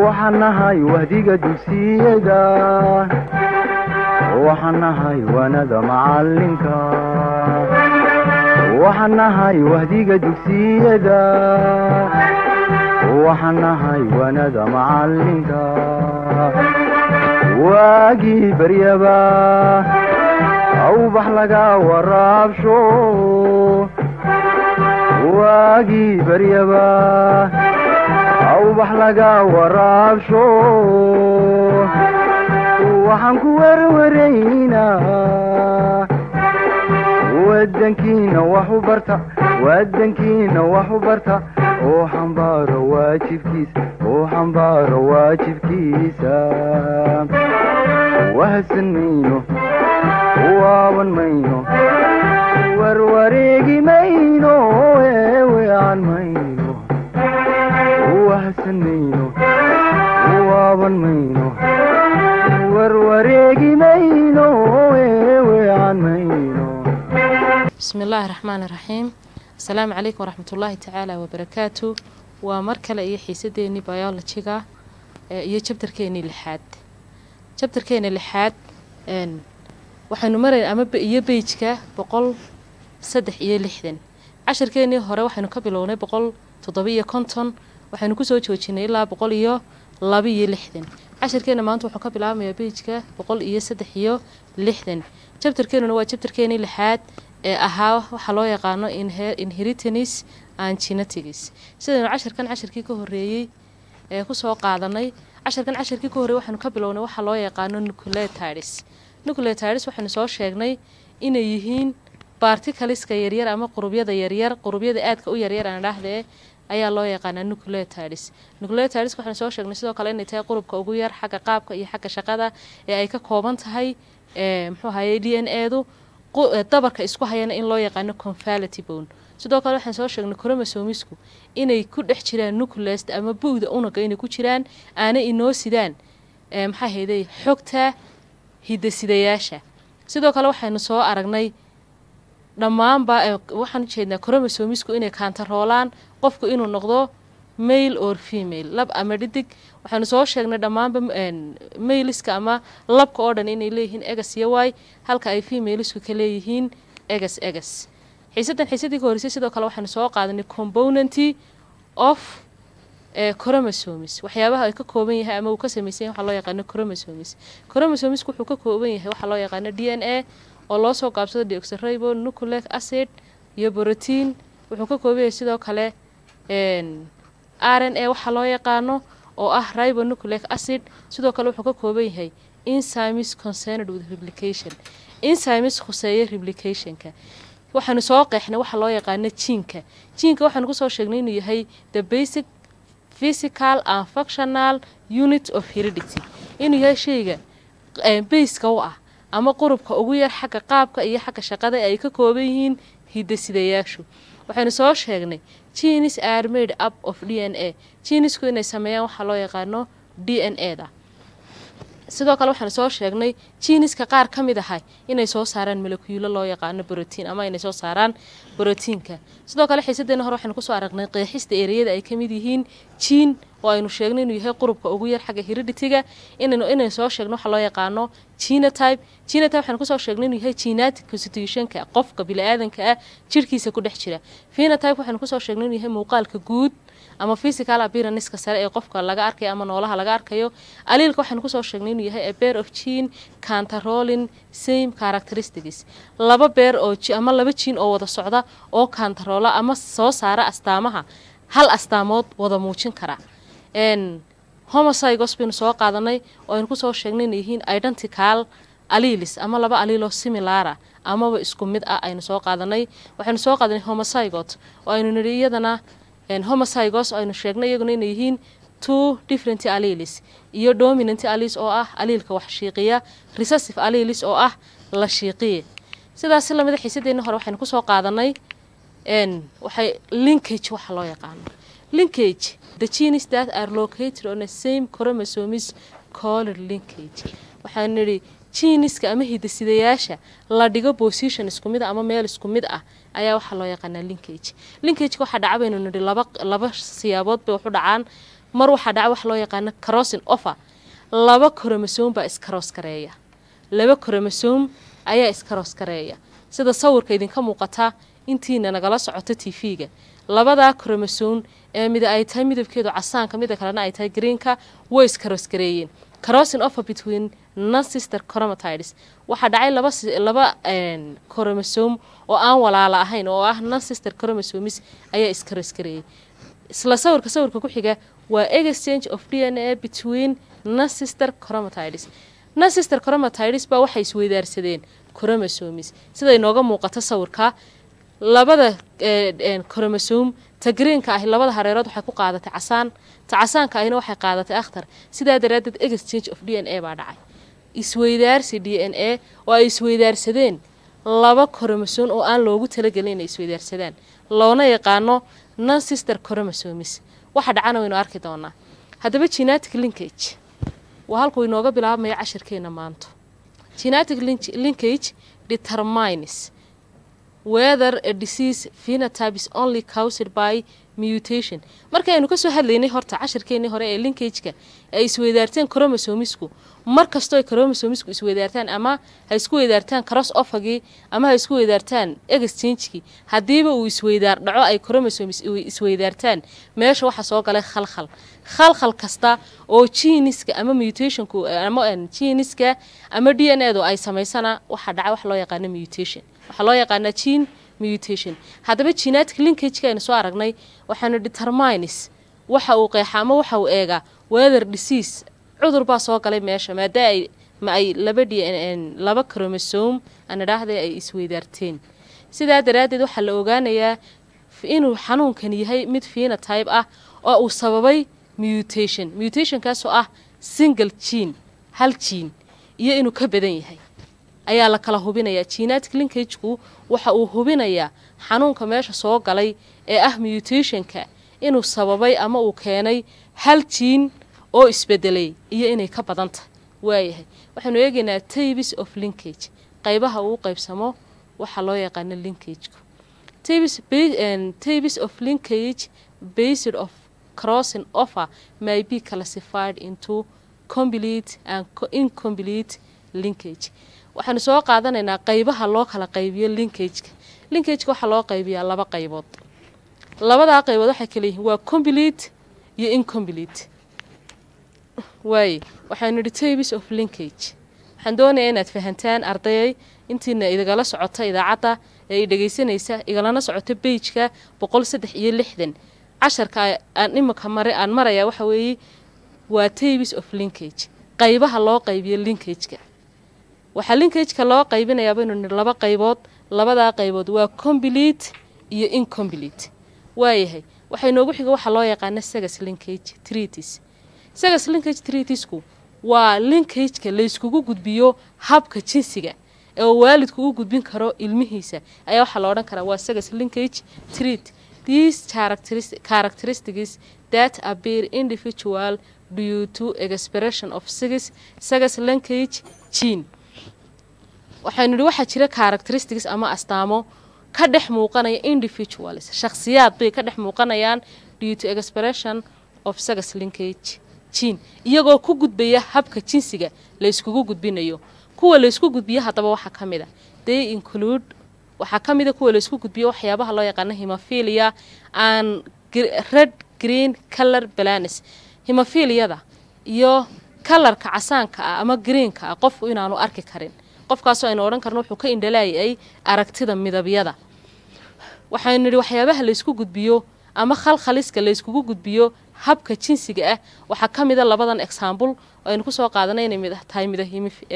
waxaan nahay wahdiga dugsiyada waxaan nahay waanada macalinka waxaan nahay wahdiga dugsiyada waxaan nahay waanada macalinka waagii baryaba awbax laga waraabsho waagii baryaba awbax laga waraabsho waxaan ku werwaraynaa wadankiina wax u barta wadankiina wax u barta oo xambaaro waajibkiisa oo xambaaro waajibkiisa wahadsan mayno waaban mayno warwareegi mayno eewean mayno wahadsan mayno waaban mayno warwareegi mayno eewean mayno bismi illaahi raxmaan iraxiim asalaamu calaykum waraxmatullaahi tacaala wabarakaatu waa mar kale iyo xiisadeennii biologiga iyo jabtarkeennii lixaad jabtarkeena lixaad waxaynu marayn ama iyo beijka boqol saddex iyo lixdan cashirkeennii hore waxaynu ka bilownay boqol toddoba-iyo konton waxaynu kusoo joojinay ilaa boqol iyo laba iyo lixdan cashirkeena maanta wuxuu ka bilaabmayaa beijka boqol iyo saddex iyo lixdan jabtarkeenuna waa jabtarkeenii lixaad ee ahaa waxaa loo yaqaano inheritance and genetics sidaynu cashirkan cashirkii ka horeeyey ee kusoo qaadanay cashirkan cashirkii ka horreeyey waxaynu ka bilownay waxaa loo yaqaano nucleotides nucleotides waxaynu soo sheegnay inay yihiin barticaliska yaryar ama qurubyada yaryar qurubyada aadka u yaryar aan dhahdee ayaa loo yaqaanaa nucleotides nucleotides waxaynu soo sheegnay sidoo kale inay tahay qurubka ugu yar xagga qaabka iyo xagga shaqada ee ay ka kooban tahay muxuu ahaye d n edu dabarka isku hayana in loo yaqaano confality bone sidoo kale waxaan soo sheegnay cromosomisku inay ku dhex jiraan nucleast ama bu'da unaga inay ku jiraan aanay inoo sidaan maxaa hayday xogta hidasidayaasha sidoo kale waxaynu soo aragnay dhammaanba waxaan ujeednaa cromosomisku inay kaantaroolaan qofku inuu noqdo mail or female lab ama dhidig waxaanu soo sheegnay dhammaanba mailiska ama labka oo dhan inay leeyihiin egas iyo y halka ay femalisku ka leeyihiin egas egas xiisadan xiisadii ka horreysay sidoo kale waxaanu soo qaadanay componenty of chromosomes waxyaabaha ay ka kooban yahay ama uu ka samaysan yahay waxaa loo yaqaano chromosomes chromosomisku wuxuu ka kooban yahay waxaa loo yaqaano d n a oo loo soo qaabsado deoxyribo nucleic acid iyo brotein wuxuu ka kooban yahay sidoo kale r n a waxaa loo yaqaano oo ah ribonucleic acid sidoo kale wuxuu ka kooban yahay enzymes concerned with replication enzymes khuseeya replicationka waxaanu soo qeexnay waxaa loo yaqaano jiinka jiinka waxaanu kusoo sheegnay inuu yahay the basic physical and functional unit of heredity inuu yahay shayga bayska u ah ama qurubka ugu yar xagga qaabka iyo xagga shaqada ay ka kooban yihiin hidasidayaashu waxaynu soo sheegnay genes are made up of d n a genesku inay sameeyaan waxaa loo yaqaano d n a da sidoo kale waxaanu soo sheegnay geneska qaar ka mid ahay inay soo saaraan molekuulo loo yaqaano brotiin ama inay soo saaraan brotiinka sidoo kale xiisadeena hore waxaynu kusoo aragnay qeexista ereyada ay kamid yihiin jiin oo aynu sheegnay inuu yahay qurubka ugu yar xagga hereditiga inaynu inaynu soo sheegno waxaa loo yaqaano genotype genotype waxaynu kusoo sheegnay inuu yahay genetic constitutionka qofka bili-aadanka ah jirhkiisa ku dhex jira phenotype waxaynu kusoo sheegnay inuu yahay muuqaalka guud ama physical appearance-ka sare ee qofka laga arkayo ama noolaha laga arkayo aliilka waxaynu kusoo sheegnay inuu yahay a bear of gene cantarolin same characteristics laba beer oo ama laba jiin oo wada socda oo kantaroola ama soo saara astaamaha hal astaamood wada muujin kara homocygos baynu soo qaadanay oo aynu kusoo sheegnay inay yihiin identical aliilis ama laba aliiloo similara amaba isku mid ah aynu soo qaadanay waxaynu soo qaadanay homocygot oo aynu nidhi iyadana homocygos aynu sheegnay iyaguna inay yihiin two different aliilis iyo dominant aliis oo ah aliilka wax shiiqiya recessive aliilis oo ah la shiiqiya sidaas lamida xiisadeeni hore waxaynu kusoo qaadanay waxay linkage waxa loo yaqaano linkage the genes that are located on the same chromosomes called linkage waxaan nidhi jiniska ama hidasidayaasha la dhigo position isku mid a ama meel isku mid ah ayaa waxaa loo yaqaanaa linkage linkageka waxaa dhaca baynu nidhi laba laba siyaabood bay waxu dhacaan mar waxaa dhaca wax loo yaqaano crossin offer laba koromosoom baa iskaroos gareeya laba koromosoom ayaa iskaroos gareeya sida sawirka idinka muuqata intiina nagala socoto tv-ga labadaa koromosoom ee mid ay tahay midabkeedu casaanka mida kalena ay tahay greenka way iskaroos gareeyeen crossin offer between non-sister chromatides waxaa dhacay laba laba koromosoom oo aan walaala ahayn oo ah non-sister chromosomes ayaa iskaroos gareeyey isla sawirka sawirka ku xiga waa exchange of d n a between non-sister chromatides non-sister chromatides baa waxay isweydaarsadeen chromosomes sida inooga muuqato sawirka labada chromosom ta greenka ahi labada hareerood waxay ku qaadatay casaan ta casaanka ahina waxay qaadatay akhtar sidaa daraaddeed exchange of d n a baa dhacay isweydaarsi d n a oo ay isweydaarsadeen laba koromosoon oo aan loogu talagelin inay isweydaarsadaan loona yaqaano non sister chromosomes waxa dhacana waynu arki doonaa haddaba genetic linkage waa halkuu inooga bilaabmaya cashirkeena maanto genetic linkage determines whether a disease phenotype is only caused by mutation markaynu kasoo hadlaynay horta cashirkeenii hore ee linkageka ay isweydaarteen chromosomisku mar kastoo ay chromosomisku isweydaartaan ama ha isku weydaartaan cross offagii ama ha isku weydaartaan exchange-kii haddiiba uu isweydaar dhaco ay chromosomis isweydaartaan meesha waxaa soo galay khalkhal khalkhal kasta oo geniska ama mutationku ama geniska ama d n edu ay samaysana waxaa dhaca wax loo yaqaano mutation waxaa loo yaqaanaa gene mutation haddaba genetic linkageka aynu soo aragnay waxaanu determines waxa uu qeexa ama waxa uu eegaa weather disease cudur baa soo galay meesha maada ay ma ay laba d n laba chromosom aan idhaahday ay isweydaarteen sidaa daraaddeed waxaa la ogaanayaa inuu xanuunkan yahay mid phenotype ah oo uu sababay mutation mutationkaasoo ah single gene hal gene iyo inuu ka badan yahay ayaa la kala hubinayaa genetic linkageku waxa uu hubinayaa xanuunka meesha soo galay ee ah mutationka inuu sababay ama uu keenay hal jiin oo isbedelay iyo inay ka badan tahay waayahay waxaynu eegaynaa tabis of linkage qaybaha uu qaybsamo waxaa loo yaqaano linkageku tabis of linkage based of crossing offer may be classified into complete and incomplete linkage waxaanu soo qaadanaynaa qaybaha loo kala qaybiyo linkageka linkageka waxaa loo qaybiyaa laba qaybood labadaa qaybood waxay kala yihiin waa complete iyo incomplete waaye waxaanu idhi tabis of linkage waxaan doonayaa inaad fahantaan ardayay intiina idagala socota idaacadda ee i dhegaysanaysa igalana socoto beijka boqol saddex iyo lixdan casharka aan imika mare aan marayaa waxa weeye waa tabis of linkage qaybaha loo qaybiyo linkageka waxaa linkageka loo qaybinayaa baynu nidhi laba qaybood labadaa qaybood waa complete iyo incomplete waayahay waxay noogu xiga waxaa loo yaqaana sagas linkage treatis sagas linkage treatisku waa linkageka layskugu gudbiyo habka jinsiga ee uu waalidku u gudbin karo ilmihiisa ayaa waxaa la odhan karaa waa sagas linkage treat these characteristics that appear individual due to expression of sagas sagas linkage gene waxaynu idhi waxaa jira characteristics ama astaamo ka dhex muuqanaya individuals shakhsiyaad bay ka dhex muuqanayaan due to expression of sagas linkage gene iyagoo ku gudbaya habka jinsiga layskugu gudbinayo kuwa laysku gudbiyo haddaba waxaa ka mid a they include waxaa ka mid a kuwa laysku gudbiyo waxyaabaha loo yaqaano hemophilia and red green color balanis hemophilyada iyo kalarka casaanka ah ama greenka ah qofku inaanu arki karin qofkaasoo aynu odhan karno wuxuu ka indhalaayay aragtida midabyada waxaynu nidhi waxyaabaha laysku gudbiyo ama khalkhaliska layskugu gudbiyo habka jinsiga ah waxaa ka mida labadan example oo aynu kusoo qaadanay inay mid tahay mida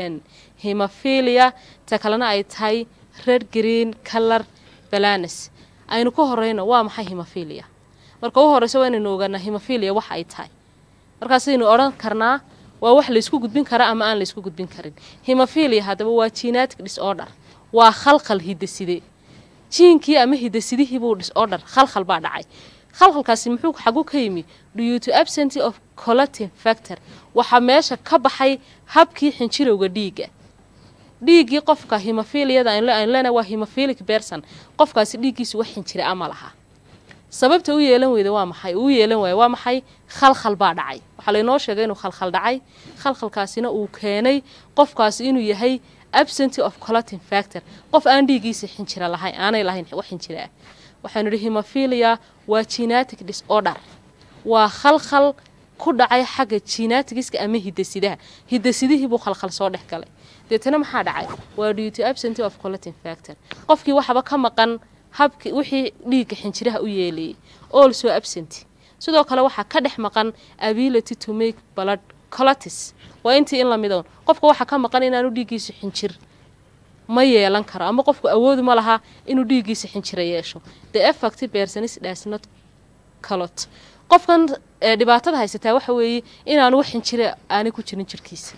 hemophilia ta kalena ay tahay red green color balanes aynu ka horeyno waa maxay hemophilia marka u horeysa waa inaynu ogaanaa hemophilia waxa ay tahay markaasaynu odhan karnaa waa wax laysku gudbin kara ama aan laysku gudbin karin hemophilia haddaba waa genetic disorder waa khalkhal hidaside jiinkii ama hidasidihiibuu disorder khalkhal baa dhacay khalkhalkaasi muxuu xagu ka yimi due to absenty of colatin factor waxaa meesha ka baxay habkii xinjirowga dhiigga dhiiggii qofka hemophilyada aynu leenahay waa hemophilic berson qofkaasi dhiiggiisu wax xinjira ama laha sababta u yeelan weyda waa maxay uu yeelan waaya waa maxay khalkhal baa dhacay waxaa laynoo sheegay inuu khalkhal dhacay khalkhalkaasina uu keenay qofkaasi inuu yahay absenty of colotin factor qof aan dhiigiisa xinjira lahayn aanay lahayn wax xinjira ah waxaanu idhi hemophilia waa genetic disorder waa khalkhal ku dhacay xagga genetigiska ama hidasidaha hidasidihii buu khalkhal soo dhex galay deetana maxaa dhacay waa duty absenty of colotin factor qofkii waxaba ka maqan habki wixii dhiigga xinjiraha u yeelayay also absent sidoo kale waxaa ka dhex maqan ability to make blood colotis waa intii in lamidoon qofka waxaa ka maqan inaanu dhiiggiisu xinjir ma yeelan karo ama qofku awoodu ma laha inuu dhiiggiisa xinjira yeesho the effect personis does not colot qofkan dhibaatada haysataa waxa weeye inaanu wax xinjira aanay ku jirin jirkiisa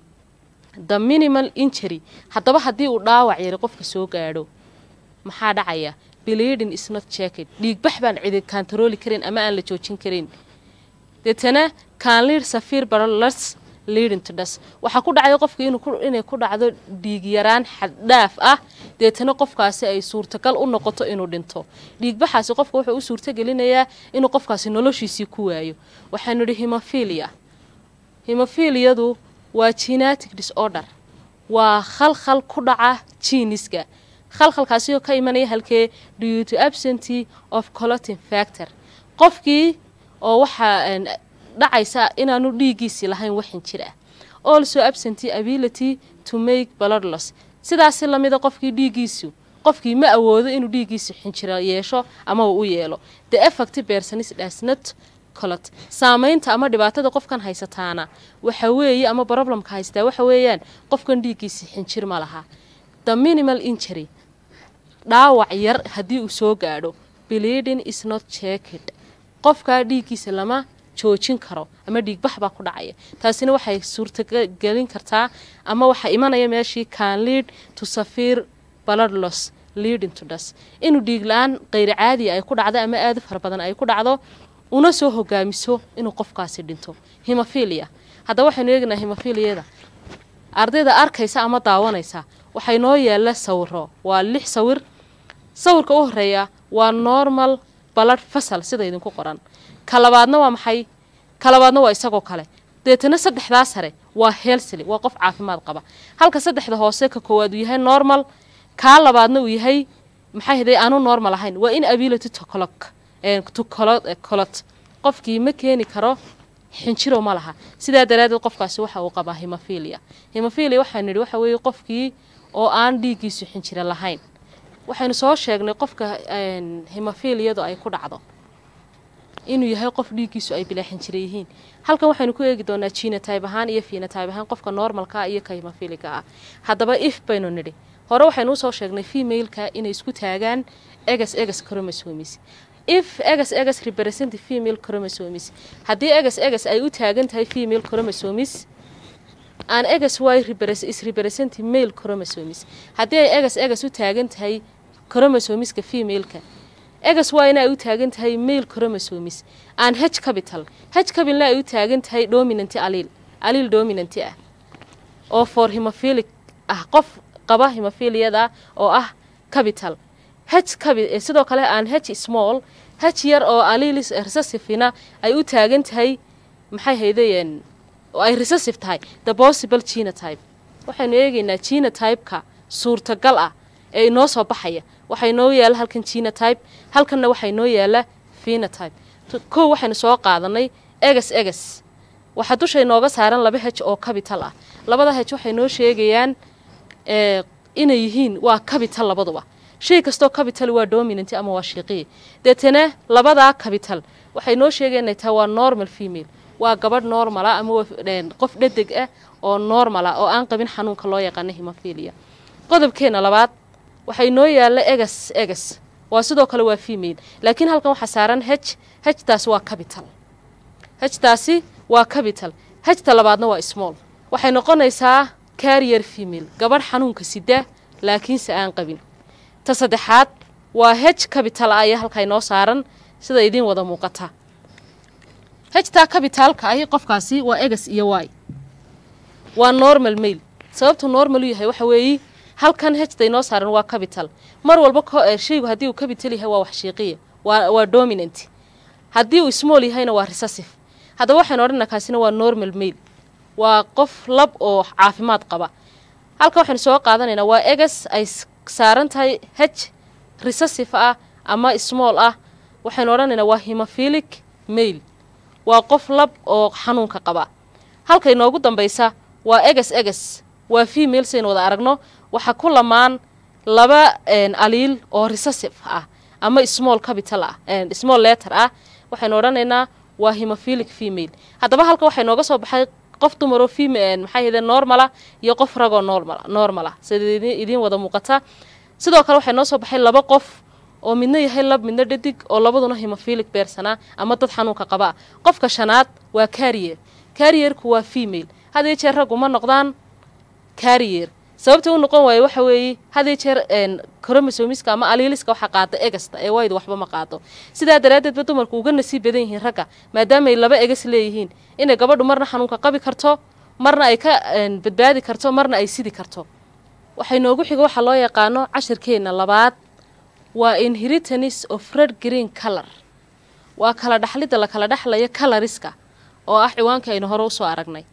the minimal injury haddaba haddii uu dhaawac yari qofka soo gaadho maxaa dhacaya bleeding is not checked dhiigbax baan cidi kantarooli karin ama aan la joojin karin deetana canlir safir barlas leading to das waxaa ku dhacaya qofka inay ku dhacdo dhiig yaraan xaddhaaf ah deetana qofkaasi ay suurtagal u noqoto inuu dhinto dhiigbaxaasi qofka wuxuu u suurtagelinayaa inuu qofkaasi noloshiisii ku waayo waxaanu idhi hemophilia hemophilyadu waa genetic disorder waa khalkhal ku dhaca jiiniska khalkhalkaasi oo ka imanaya halkee due to absenty of colotin factor qofkii oo waxaa dhacaysa inaanu dhiiggiisii lahayn waxin jir ah also absenty ability to make bloodloss sidaasi lamida qofkii dhiiggiisu qofkii ma awoodo inuu dhiiggiisu xinjiro yeesho ama uu u yeelo the effect personis does not colot saamaynta ama dhibaatada qofkan haysataana waxa weeye ama problemka haystaa waxa weeyaan qofkan dhiiggiisii xinjir ma laha the minimal injury dhaawac yar haddii uu soo gaadho bleeding is not checked qofkaa dhiiggiisa lama joojin karo ama dhiigbax baa ku dhacaya taasina waxay suurtagelin kartaa ama waxaa imanaya meeshii can lead to safir bloodloss leading to das inuu dhiig la-aan qayri caadiya ay ku dhacdo ama aada fara badan ay ku dhacdo una soo hogaamiso inuu qofkaasi dhinto hemophilia haddaba waxaynu eegnaa hemophilyada ardayda arkaysa ama daawanaysa waxay noo yaalla sawiro waa lix sawir sawirka u horeeya waa normal balad fasal sida idinku qoran ka labaadna waa maxay ka labaadna waa isagoo kale deetana saddexdaa sare waa helsily waa qof caafimaad qaba halka saddexda hoose ka koowaad uu yahay normal kaa labaadna uu yahay maxay haday aanu normal ahayn waa in ability to colot qofkii ma keeni karo xinjiro ma laha sidaa daraadeed qofkaasi waxa uu qabaa hemophilia hemophilia waxaanu nidhi waxa weeye qofkii oo aan dhiiggiisu xinjiro lahayn waxaynu soo sheegnay qofka hemophilyadu ay ku dhacdo inuu yahay qof dhiiggiisu ay bilaa xinjiro yihiin halkan waxaynu ku eegi doonaa genotybe ahaan iyo phenotybe ahaan qofka normalka iyo ka hemophiliga ah haddaba if baynu nidhi hore waxaynu usoo sheegnay femaleka inay isku taagaan egas egas chromosomes if egas egas represent female chromosomes haddii egas egas ay u taagan tahay female chromosomes aan egas y is represent male chromosomes haddii ay egas egas u taagan tahay chromosomeska femaleka egas yna ay u taagan tahay male chromosomes aan h capital h capitalna ay u taagan tahay dominant aliil aliil dominant ah oo for hemophilic ah qof qaba hemophiliyada oo ah capital h sidoo kale aan h small h yar oo aliilis recessivena ay u taagan tahay maxay haydeen oo ay recessive tahay the possible genotype waxaynu eegaynaa genotypeka suurtagal ah ee inoo soo baxaya waxaa inoo yaala halkan genotype halkanna waxaa inoo yaala phenotype kow waxaynu soo qaadanay egas egas waxaa dusha inooga saaran laba h oo capital ah labada h waxay noo sheegayaan inay yihiin waa capital labaduba shay kastoo capital waa dominant ama waa shiiqiya deetana labadaa capital waxay noo sheegayan inay tahay waa normal female waa gabadh normala ama qof dhedeg ah oo normala oo aan qabin xanuunka loo yaqaano hemophilia qodobkeena labaad waxay noo yaalla egas egas waa sidoo kale waa female laakiin halkan waxaa saaran h htaasi waa capital htaasi waa capital hta labaadna waa small waxay noqonaysaa carrier female gabadh xanuunka sida laakiinse aan qabin ta saddexaad waa h capital ah ayaa halkaa inoo saaran sida idiin wada muuqata htaa cabitaalka ahi qofkaasi waa egas iyo y waa normal mail sababtuu normal u yahay waxa weeye halkan hta inoo saaran waa capital mar walba shaygu haddii uu capital yahay waa wax shiiqiya waa waa dominant haddii uu small yahayna waa recessive haddaba waxaynu odhanaa kaasina waa normal mail waa qof lab oo caafimaad qaba halka waxaynu soo qaadanaynaa waa egas ay saaran tahay h recessive ah ama small ah waxaynu odhanaynaa waa hemophilic mail waa qof lab oo xanuunka qaba halka inoogu dambaysa waa egas egas waa female saynu wada aragno waxaa ku lamaan laba aliil oo recessive ah ama small capital ah small letter ah waxaynu odhanaynaa waa hemophilic female haddaba halka waxay nooga soo baxay qof dumaroo feme maxay hideen normala iyo qof ragoo normal normala sida idiin wada muuqata sidoo kale waxay noo soo baxay laba qof oo midna yahay lab midna dhadig oo labaduna hemophilic beersana ama dad xanuunka qabaa qofka shanaad waa carrier carrierku waa female hadii jeer raggu ma noqdaan carrier sababta u noqon waaye waxa weeye hadii jeer cromosomiska ama aliiliska waxaa qaada egasta ee waydu waxba ma qaado sidaa daraaddeedba dumarku uga nasiib badan yihiin ragga maadaamaay laba egas leeyihiin inay gabadhu marna xanuunka qabi karto marna ay ka badbaadi karto marna ay sidi karto waxay noogu xiga waxaa loo yaqaano cashirkeenna labaad waa inheritance of red green color waa kala dhaxlidda la kala dhexlayo coloriska oo ah ciwaanka aynu hore usoo aragnay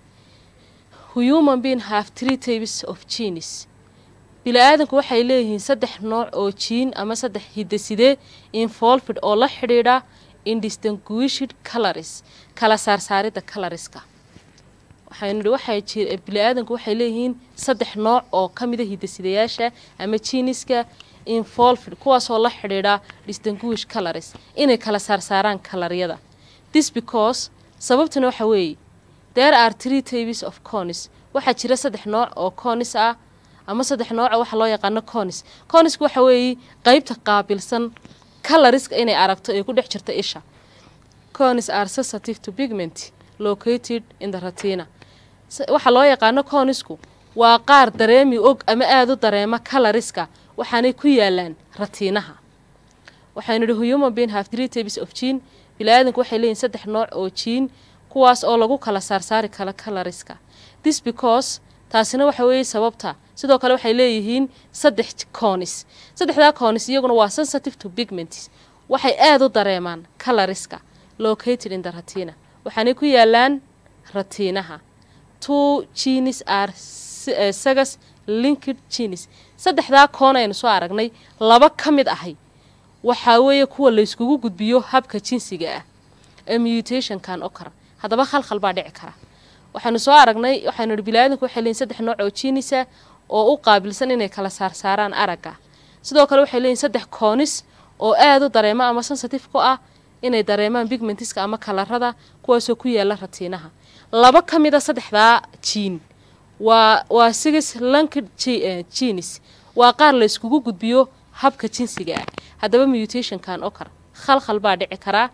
human being have three types of genes bili-aadanku waxay leeyihiin saddex nooc oo jiin ama saddex hiddasidee involved oo la xidhiidha indistinguished colors kala saarsaaridda coloriska waxaynu nihi waxay bili-aadanku waxay leeyihiin saddex nooc oo ka mida hiddasidayaasha ama jiiniska involved kuwaasoo la xidhiidha distinguish colors inay kala saarsaaraan kalaryada this because sababtuna waxa weeye there are three types of conis waxaa jira saddex nooc oo conis ah ama saddex nooca waxa loo yaqaano conis conisku waxa weeye qeybta qaabilsan coloriska inay aragto ee ku dhex jirta isha conis are sensitive to pigment located in the retina waxaa loo yaqaano conisku waa qaar dareemi og ama aada u dareema coloriska waxaanay ku yaalaan ratiinaha waxaynu idhi human being have three types of gene bili-aadanku waxay leeyihin saddex nooc oo jiin kuwaas oo lagu kala saarsaari kala coloriska this because taasina waxa weeye sababta sidoo kale waxay leeyihiin saddex conis saddexdaa conis iyaguna waa sensitive to pigments waxay aada u dareemaan coloriska located in the ratina waxaanay ku yaalaan ratiinaha two genes are sagas linked genes saddexdaa koon aynu soo aragnay laba ka mid ahay waxaa weeye kuwa layskugu gudbiyo habka jinsiga ah ee mutationkan oo kara haddaba khalkhal baa dhici kara waxaynu soo aragnay waxaynu ihi bili-aadanku waxay leeyihin saddex nooc oo jiinisa oo u qaabilsan inay kala saarsaaraan aragga sidoo kale waxay leeyihin saddex koonis oo aada u dareema ama sensitive ku ah inay dareemaan bigmentiska ama kalarada kuwaasoo ku yaala ratiinaha laba ka mid a saddexdaa jiin waa waa sigis lankid genis waa qaar la yskugu gudbiyo habka jinsiga ah haddaba mutationkan oo kar khalkhal baa dhici karaa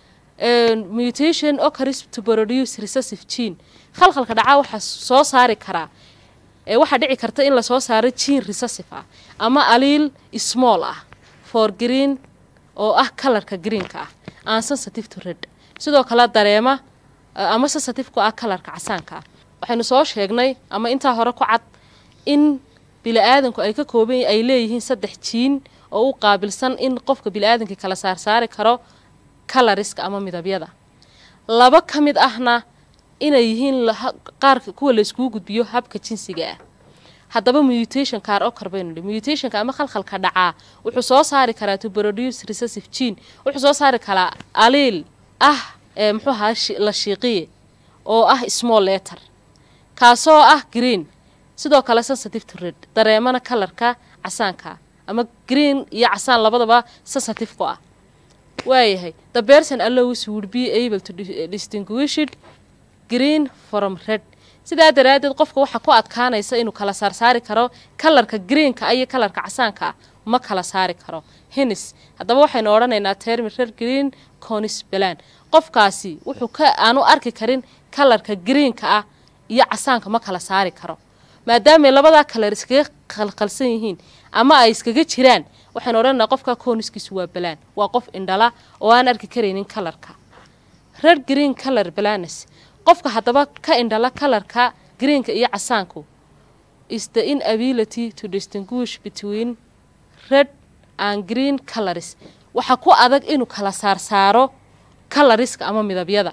mutation occurs to produce recessive gene khalkhalka dhacaa waxaa soo saari karaa waxaa dhici karta in lasoo saaro gene recessive ah ama aliil small ah for green oo ah kalarka greenka ah aan sensitive to red sidoo kale dareema ama sensitive ku ah kalarka casaanka ah waxaynu soo sheegnay ama intaa hore ku cad in bili-aadanku ay ka kooban ay leeyihiin saddex jiin oo u qaabilsan in qofka bili-aadanka kala saarsaari karo coloriska ama midabyada laba ka mid ahna inay yihiin qaarka kuwa layskugu gudbiyo habka jinsiga ah haddaba mutation kaar oo karbaynu nihi mutationka ama khalkhalka dhacaa wuxuu soo saari karaa to produce recessive gene wuxuu soo saari karaa aliil ah ee muxuu ahaa la shiiqiye oo ah small letter kaasoo ah green sidoo kale sensitive to red dareemana kalarka casaanka ama green iyo casaan labadaba sensitive ku ah waayahay the person allows would be able to distinguish it green from red sidaa daraaddeed qofka waxaa ku adkaanaysa inuu kala saarsaari karo kalarka greenka iyo kalarka casaanka ah ma kala saari karo hinis haddaba waxaynu odhanaynaa termi red green conis balan qofkaasi wuxuu ka aanu arki karin kalarka greenka ah iyo casaanka ma kala saari karo maadaamay labadaa kalar iskaga khalkhalsan yihiin ama ay iskaga jiraan waxaynu odhanaynaa qofka kooniskiisu waa balaan waa qof indhala oo aan arki karaynin kalarka red green color balanes qofka haddaba ka indhala kalarka greenka iyo casaanku is the inability to distinguish between red and green colors waxaa ku adag inuu kala saarsaaro kalariska ama midabyada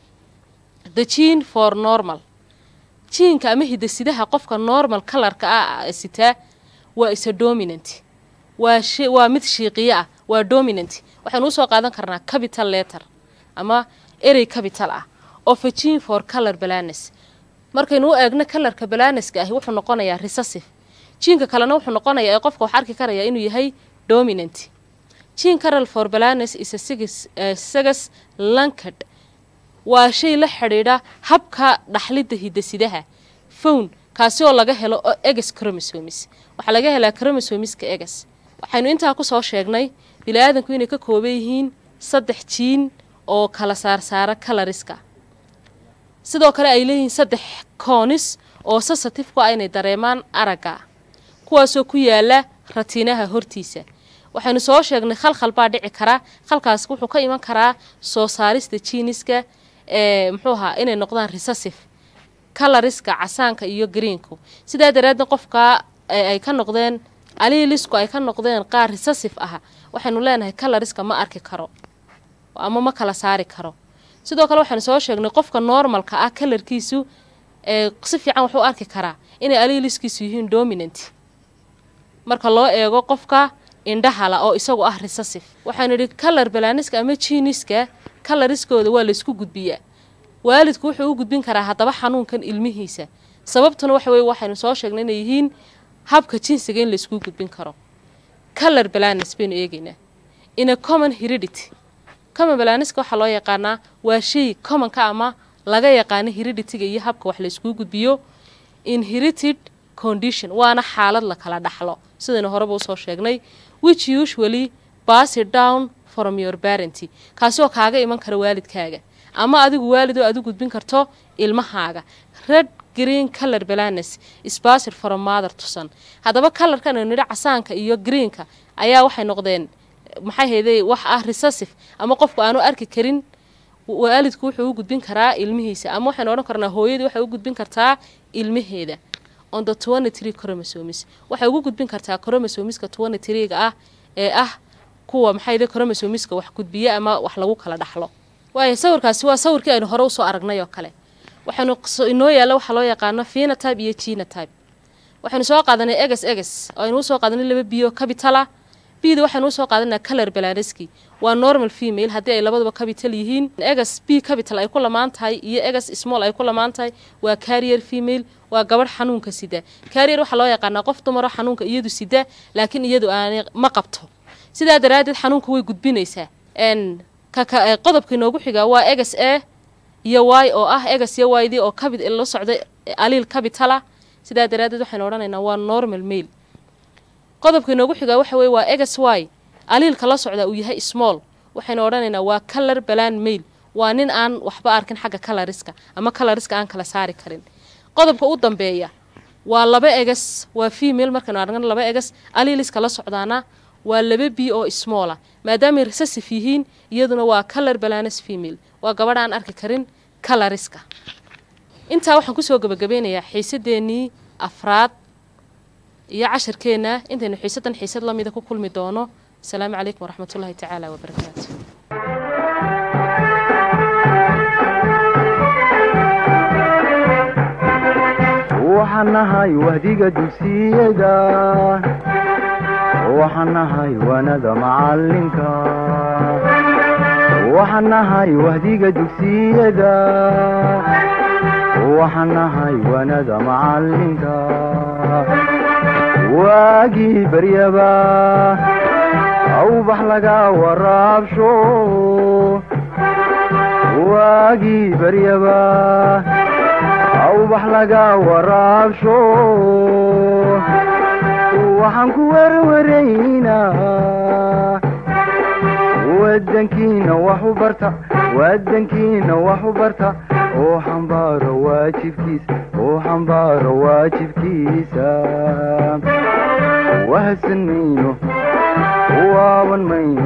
the gene for normal jiinka ama hidasidaha qofka normal kalarka ah sitaa waa isa dominant waa sh waa mid shiiqiyo ah waa dominant waxaynu usoo qaadan karnaa capital letter ama erey capital ah of a gene for color balanes markaynu u eegno kalarka balaneska ahi wuxuu noqonayaa recessive jiinka kalena wuxuu noqonayaa ee qofka wax arki karaya inuu yahay dominant gene caral for balanes is a sigus sagas lankad waa shay la xidhiidha habka dhaxlidda hidasidaha fown kaasi oo laga helo oo eges chromosomes waxaa laga helaa chromosomeska eges waxaynu intaa kusoo sheegnay bili-aadanku inay ka kooban yihiin saddex jiin oo kala saarsaara kalariska sidoo kale ay leeyihiin saddex koonis oo sensitive ku ah inay dareemaan aragga kuwaasoo ku yaala ratiinaha hortiisa waxaynu soo sheegnay khalkhal baa dhici kara khalkaas wuxuu ka iman karaa soo saarista jiiniska ee muxuu ahaa inay noqdaan recessive kalariska casaanka iyo greenku sidaa daraaddeed qofka ay ka noqdeen aliilisku ay ka noqdeen qaar recessive ah waxaynu leenahay kalariska ma arki karo ama ma kala saari karo sidoo kale waxaynu soo sheegnay qofka normalka ah kalarkiisu ee si fiican wuxuu arki karaa inay aliiliskiisu yihiin dominant marka loo eego qofka indhahala oo isagu ah recessive waxaanu idhi kalar balaaniska ama jiiniska kalariskooda waa laysku gudbiyaa waalidku wuxuu u gudbin karaa haddaba xanuunkan ilmihiisa sababtuna waxa weye waxaynu soo sheegnay inay yihiin habka jinsiga in laysku gudbin karo kalar balanis baynu eegaynaa ina common heredity common balaniska waxaa loo yaqaanaa waa shay commonka ama laga yaqaano hereditiga iyo habka wax layskuu gudbiyo inherited condition waana xaalad la kala dhaxlo sidaynu horeba usoo sheegnay which usually basy down from your parenty kaasi oo kaaga iman kara waalidkaaga ama adigu waalid oo aad u gudbin karto ilmahaaga red green color balanes spasir from mother to son haddaba kalarkan aynu nidhi casaanka iyo greenka ayaa waxay noqdeen maxay hayday wax ah recessive ama qofku aanu arki karin waalidku wuxuu u gudbin karaa ilmihiisa ama waxaynu odhan karnaa hooyadii waxay u gudbin kartaa ilmaheeda on the twenty three chromosomes waxay ugu gudbin kartaa chromosomeska twenty three-ga ah ee ah kuwa maxay hayday chromosomeska wax gudbiya ama wax lagu kala dhaxlo waayo sawirkaasi waa sawirkii aynu hore usoo aragnay oo kale waxaynu inoo yaalla waxaa loo yaqaano phenotype iyo genotype waxaynu soo qaadanay eges eges oo aynu usoo qaadanay laba biyo cabitala bida waxaynu usoo qaadanaa color balaneski waa normal female haddii ay labaduba capital yihiin eges b capital ay ku lamaan tahay iyo eges small ay ku lamaan tahay waa carrier female waa gabadh xanuunka sida carrier waxaa loo yaqaanaa qof dumaro xanuunka iyadu sida laakiin iyadu aanay ma qabto sidaa daraaddeed xanuunka way gudbinaysaa qodobka inoogu xigaa waa eges a iyo y oo ah eges iyo ydii oo cabit la socday aliil cabitala sidaa daraaddeed waxaynu odhanaynaa waa normal mail qodobka inoogu xigaa waxa weye waa eges y aliilka la socda uu yahay small waxaynu odhanaynaa waa color balan mail waa nin aan waxba arkin xagga kalariska ama kalariska aan kala saari karin qodobka u dambeeya waa laba eges waa female markaynu aragna laba eges aliiliska la socdaana waa laba b oo smallah maadaamay recessive yihiin iyaduna waa color balanes female waa gabadh aan arki karin kalariska intaa waxaan kusoo gabagabeynayaa xiisadeenii afraad iyo casharkeenna intaynu xiisaddan xiisad la mida ku kulmi doono asalaamu calaykum waraxmat ullahi tacaala wabarakaatu waxaan nahay wahdiga dugsiyada waxaan nahay wanada macalinka waxaan nahay wahdiga dugsiyada waxaan nahay wanada macalinka waagii baryaba awbax laga waraabsho waagii baryaba awbax laga waraabsho waxaan ku werwaraynaa wadankiina wax u barta wadankiina wax u barta oo xambaaro waajibkiisa oo xambaaro waajibkiisa wahadsan mayno waaban mayno